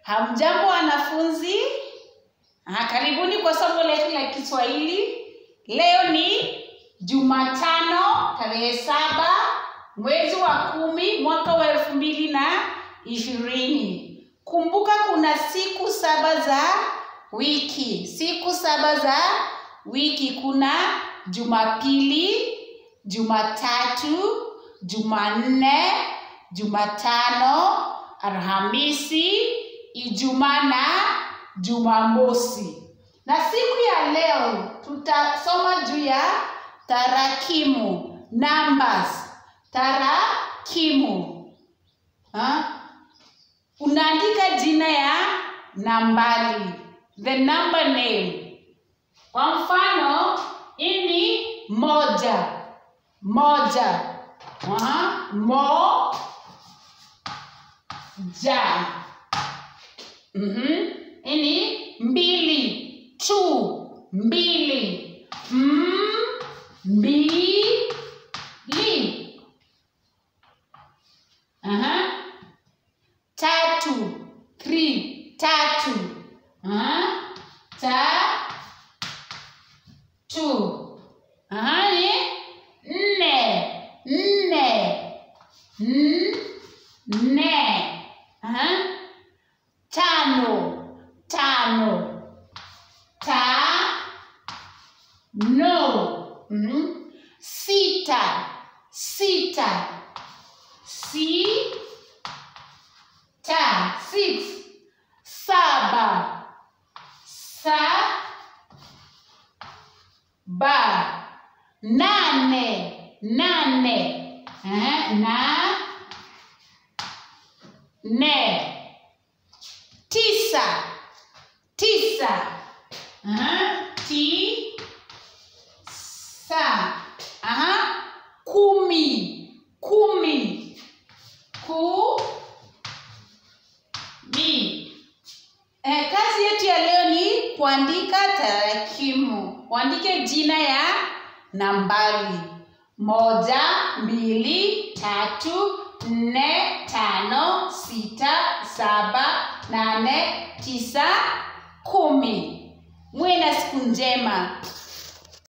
Hamjambo wanafunzi? Ah, karibuni kwa somo letu la Kiswahili. Leo ni Jumatano tarehe saba mwezi wa kumi mwaka wa elfu mbili na ishirini. Kumbuka kuna siku saba za wiki. Siku saba za wiki kuna Jumapili, Jumatatu, Jumanne, Jumatano, Alhamisi, Ijumaa na Jumamosi. Na siku ya leo tutasoma juu ya tarakimu, numbers, tarakimu. Ha? Unaandika jina ya nambari, the number name. Kwa mfano, hii ni moja, moja. Aha, mo ja. Mhm. Hii ni mbili, two, mbili. M, mbili. Aha. Tatu, three, tatu. Aha. Ta, two. Aha, ni nne, nne. N, nne. Aha. Tano, tano. Ta, no. Mhm. Sita, sita. Si, ta, six. Saba, sa, ba. Nane, nane. Eh, na, ne. Tisa, tisa. Aha, ti, sa. Aha, kumi, kumi. Ku, mi. Eh, kazi yetu ya leo ni kuandika tarakimu. Uandike jina ya nambari moja, mbili, tatu, nne, tano, sita, saba, nane, tisa, kumi. Muwe na siku njema.